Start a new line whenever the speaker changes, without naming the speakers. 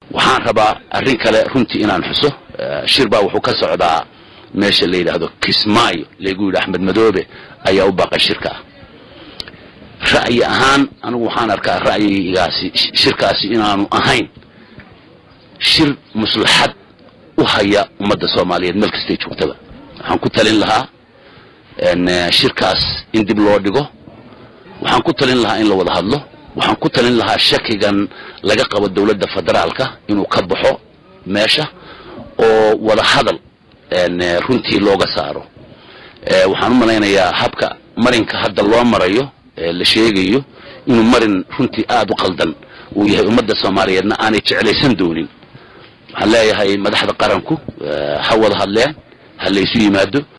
waxaan rabaa arrin kale runtii inaan xuso shir baa wuxuu ka socdaa meesha la yidhaahdo kismaayo laygu yidhi axmed madoobe ayaa u baaqay shirka ra'yi ahaan anigu waxaan arkaa ra'yigaasi shirkaasi inaanu ahayn shir maslaxad u haya ummadda soomaaliyeed meel kastay joogtaba waxaan ku talin lahaa shirkaas in dib loo dhigo waxaan ku talin lahaa in la wada hadlo waxaan ku talin lahaa shakigan laga qabo dowladda federaalka inuu ka baxo meesha oo wada hadal runtii looga saaro waxaan u malaynayaa habka marinka hadda loo marayo la sheegayo inuu marin runtii aada u qaldan uu yahay ummadda soomaaliyeedna aanay jeclaysan doonin waxaan leeyahay madaxda qaranku ha wada hadleen ha laysu yimaado